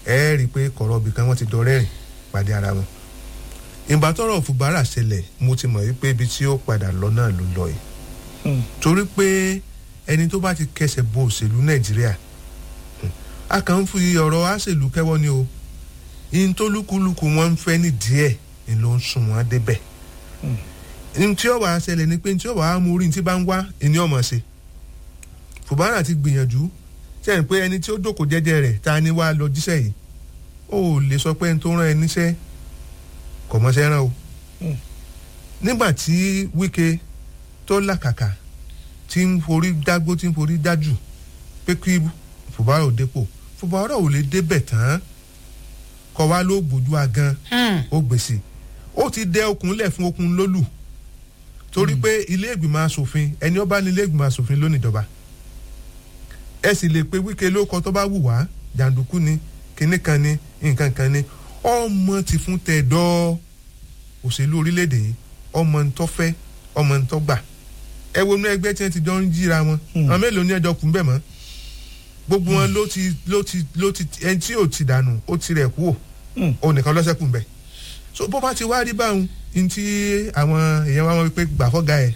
ẹ rí i pé kọ̀rọ̀ ibì kan wọ́n ti dọ̀rẹ́ rìn pàdé ara wọn ìgbà tọ́rọ̀ Fubara ṣẹlẹ̀ mo ti mọ̀ wípé ibi tí ó padà lọ náà ló lọ yìí torí pé ẹni tó bá ti kẹsẹ̀ bo òṣèlú Nàìjíríà a kàn ń fi ọ̀rọ̀ àṣèlú kẹ́wọ́ ni o ihun tó lúkúlùkù wọn ń fẹ́ ní díẹ̀ ni ló ń sún wọn débẹ̀ ihun tí ó wàá ṣẹlẹ̀ ni pé ihun tí ó wàá mú orí ní tí bá ń wá ìní ọmọ ṣe Fubara ti gbìyànjú sẹ́yìn pé ẹni tí ó jókòó jẹ́jẹ́ rẹ̀ ta ni wàá lọ jíṣẹ́ yìí ó lè sọ pé ẹni tó rán ẹ níṣẹ́ kò mọṣẹ́ rán o nígbà tí Wike tó làkàkà tí ń forí dágbó tí ń forí dájù pé kí Fubara ò dépò Fubara ò lè débẹ̀ tán kọ wá ló gbójú agan ó gbèsè ó ti dẹ okùn lẹ̀ fún okùn lólù torí pé ilé ìgbìmọ̀ asòfin ẹni ó bá ní ilé ìgbìmọ̀ asòfin lónìí ìjọba ẹ sì lè pe Wike ló kọ tó bá wù wá jàǹdùkú ni kinní kan ni nǹkan kan ni ọmọ ti fún tẹ̀dọ́ òṣèlú orílẹ̀-èdè yìí ọmọ ń tọ́ fẹ́ ọmọ ń tọ́ gbà ẹ wo inú ẹgbẹ́ tí wọ́n ti jọ ń jíra wọn àwọn mélòó ní ẹjọ́ kún bẹ́ẹ̀ mọ́ gbogbo wọn ló ti ló ti ló ti ẹni tí ò ti dànù ó ti rẹ̀ kú ò òun nìkan lọ́sẹ̀ kù bẹ́ẹ̀ so bó bá ti wá rí báwọn ní tí àwọn èèyàn wa wọn pé gbà fọ́gà ẹ̀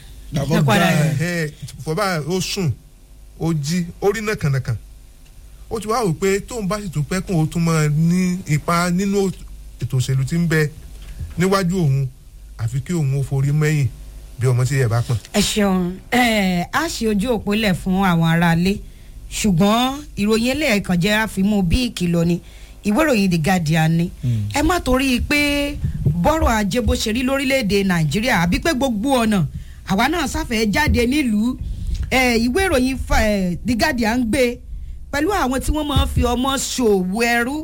ẹ̀ fọ́bà ó sùn ó jí ó rí nàkànàkàn ó ti wá wò pé tóun bá sì tún pẹ́ kóun ó tún máa ní ipa nínú ètò òṣèlú tí ń bẹ níwájú òun àfi kí òun ó forí mẹ́yìn bí ọmọ tí ẹ bá pọ̀n. ẹ ṣeun ẹ á ṣe ojú òpó lẹ̀ fún àwọn aráalé ṣùgbọ́n ìròyìn ẹlẹ́ẹ̀kan jẹ́ àfimú bí ìkìlọ̀ ni ìwé ìròyìn The Guardian ni ẹ má torí pé bọ́rọ̀ ajé bó ṣe rí lórílẹ̀‐èdè Nàìjíríà àbí pé gbogbo ọ̀nà àwa náà sáfẹ́ jáde nílùú ìwé ìròyìn The Guardian gbé pẹ̀lú àwọn tí wọ́n máa ń fi ọmọ ṣòwò ẹrú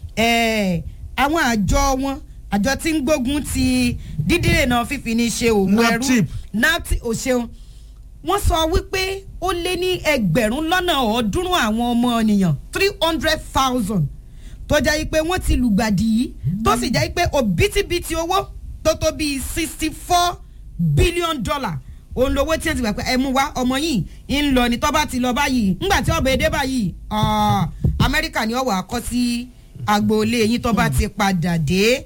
àwọn àjọ wọn àjọ tí ń gbógun ti dídìrènà fífi ní ṣe òwò ẹrú napti òṣèun wọ́n sọ wípé ó lé ní ẹgbẹ̀rún lọ́nà ọ̀ọ́dúnrún àwọn ọmọ ènìyàn three hundred thousand tó jẹ́ pé wọ́n ti lùgbàdì yìí tó sì jẹ́ pé òbítíbitì owó tó tó bíi sixty four billion dollar òun lówó tí wọ́n ti gbà pé ẹ mú wá ọmọ yìí ń lọ ní tọ́ bá ti lọ báyìí ńgbà tí ọ̀bẹ èdè báyìí amẹ́ríkà ni ọ̀wọ́ àkọ́ sí agboolé yín tọ́ bá ti padà dé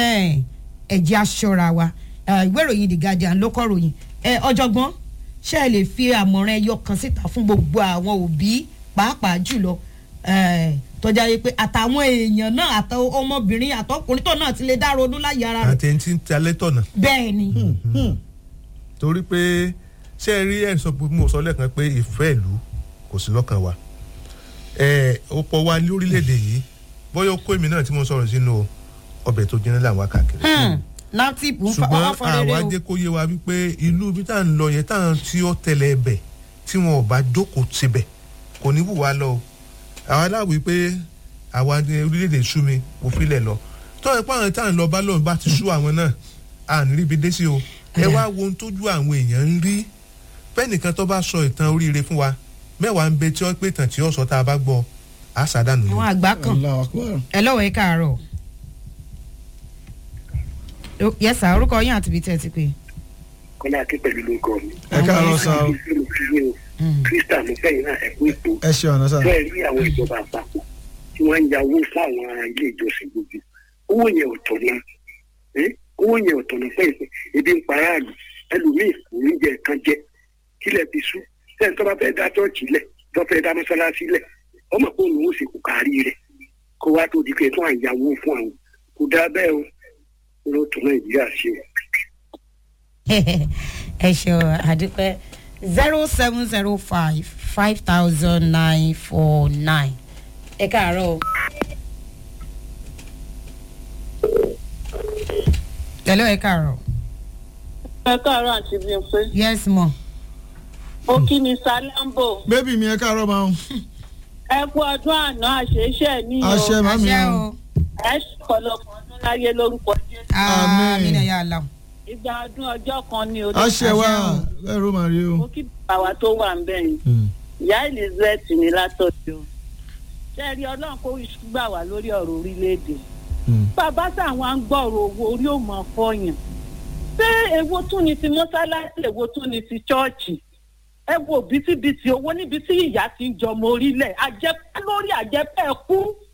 ẹ̀jẹ̀ aṣọra wa ìwé ìròyìn The Guardian ló kọ́ ròyìn ọ̀jọ̀gbọ́n ṣé ẹ lè fi àmọ̀ràn ẹyọ kan síta fún gbogbo àwọn òbí pàápàá jùlọ tọ́jà yìí pé àtàwọn èèyàn náà àtọ ọmọbìnrin àtọkùnrin tó náà ti lè dá ronú láyé ara rẹ̀. àti ẹni tí ń talẹ́ tọ̀nà. bẹ́ẹ̀ ni. torí pé ṣé ẹ rí ẹ̀ sọ pé mo sọ lẹ́ẹ̀kan pé ìfẹ́ ìlú kò sí lọ́kàn wa ọ̀pọ̀ wa lórílẹ̀‐èdè yìí bóyá ó kó èmi náà tí mo sọ̀rọ̀ sínú ọbẹ̀ tó jiná làwọn káàkiri. natipu ń fa ṣùgbọ́n ọwọ́ fọ́nrẹ́rẹ́ àwa o. jẹ́ kó yé wa wípé ìlú ibi tá à ń lọ yẹn táwọn tí ó tẹ̀lé ẹbẹ̀ tí wọn ò bá jókòó síbẹ̀ kò ní wù wá lọ o àwa láwùí pé àwa ní orílẹ̀-èdè sú mi kò filẹ̀ lọ tó ẹ pé àwọn tá à ń lọ bá lọ́run bá ti sú àwọn náà à ní ríbi dé sí o ẹ wá wo ohun tójú àwọn èèyàn ń rí fẹ́nìkan tó bá sọ ìtàn oríire fún wa mẹ́wàá ń bẹ tí ó pé tàn tí ó sọ tá a bá gbọ́ àṣà dànù ni. àwọn àgbà kan Allahu Akbar. ẹ lọ́wọ́ ẹ káàárọ̀. yẹ́sà orúkọ yín àti ibi tẹ́ ẹ ti pè. kọ́lá aké pẹ̀lú lóko mi. ẹ káàárọ̀ sá o krista mo fẹ́ yín náà ẹ̀kú ètò ẹ ṣe ọ̀nà sá. bẹ́ẹ̀ rí àwọn ìjọba àpapọ̀ tí wọ́n ń ya owó fáwọn ilé ìjọsìn gbogbo owó yẹn ò tọ̀nà owó yẹn ò tọ̀nà pẹ́ẹ́pẹ́ ebi ń para àlù ẹlòmíì kò ní jẹ kan jẹ kílẹ̀ fi sú sẹ́ni tó bá fẹ́ dá chọ́ọ̀chì lẹ̀ tó fẹ́ dá mọ́sálásí lẹ̀ ọmọ pé òun ó sì kú kárí rẹ̀ kó wá tó di pé tó à ń yàwó fún àwọn kò dá bẹ́ẹ̀ o ló tún nàìjíríà ṣe o. ẹ ṣeun àdúpẹ́ zero seven zero five five thousand nine four nine ẹ káàárọ̀ o. hello ẹ káàárọ̀. ẹ káàárọ̀ àti bímpé yes mo. mo kí ni salambo bébì mi ẹ káàárọ̀ máa ń. ẹ kú ọdún àná àṣeṣe ní o àṣẹ màmí àṣẹ o. o. ẹ ṣọ̀pọ̀lọpọ̀ ọdún láyé lórúkọ jésù Àmín. amina ya Allah. ìgbà ọdún ọjọ́ kan ni o àṣẹ wa Àṣẹ ẹrú màá rí mo o. kí bàbá wa tó wà ń bẹ̀ yìí ìyá elizabeth ní látọ̀jọ́ ṣe rí ọlọ́run kó gbà wá lórí ọ̀rọ̀ orílẹ̀-èdè bàbá táwọn ń gbọ́rọ̀ owó orí ò mọ̀ fọyàn ṣé èwo tún ni ti mọ́sálásí èwo tún ni ti chọ́ọ̀chì ẹ wo bítíbitì owó níbi tí ìyá ti ń jọmọ orílẹ̀ àjẹpẹ́ lórí àjẹpẹ́ kú